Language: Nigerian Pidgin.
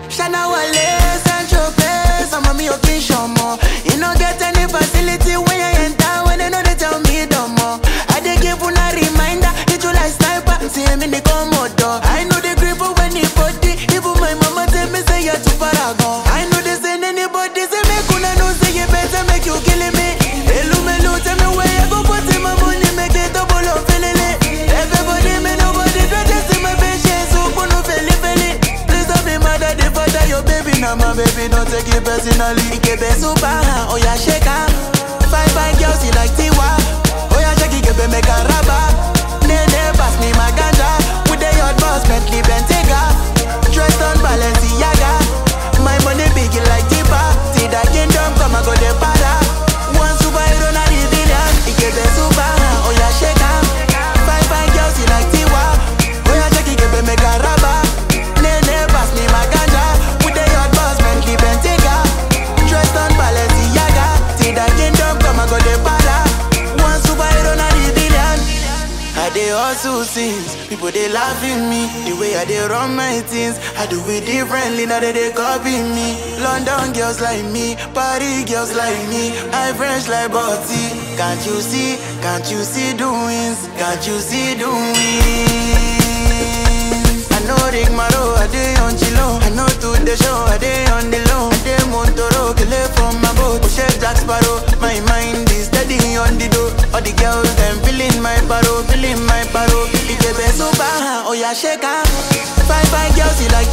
Shana Wale, Sancho Place, I'm a me occasion more. You no get any facility when you enter, when they know they tell me no more. I dey give una reminder, hit you like sniper, see him in the commodore. I know the grip of anybody, even my mama tell me say you're too paragon. I know they send anybody, say make una know say you better make you killing me. Hello, melu, tell me where you go put in my money, make it double up, feeling it. Everybody, me nobody, don't just see my patience, so put no feel it. Please don't be mad at the fact that your baby now my baby don't take it personally. Ikebe super, oh yeah shake her. Fine fine girls you like Tiwa. Oh yeah shake Ikebe make a rubber. Nene pass me my ganja. With the hot boss Bentley Bentayga. Dressed on Balenciaga. My money big like Tipa. See that kingdom come and go the para. One superhero na the villain. Ikebe super, oh yeah shake her. Fine fine girls you like Tiwa. Oh yeah shake Ikebe make a rubber. Nene pass me my ganja With the hot boss Bentley Bentayga Dressed on Balenciaga See that kingdom come and go the para One superhero na the villain I dey hustle since People they laugh at me The way I dey run my things I do it differently Now they dey copy me London girls like me Paris girls like me I French like Botti Can't you see, can't you see doings Can't you see doings I know Rick Maro, I dey on chilo. I know to the show, I dey on the low. I dey Montoro, kele from my boat. Chef Jack Sparrow, my mind is steady on the door. All the girls them feeling my paro, feeling my paro. Ikebe super, oh yeah shake her. Fine fine girls you like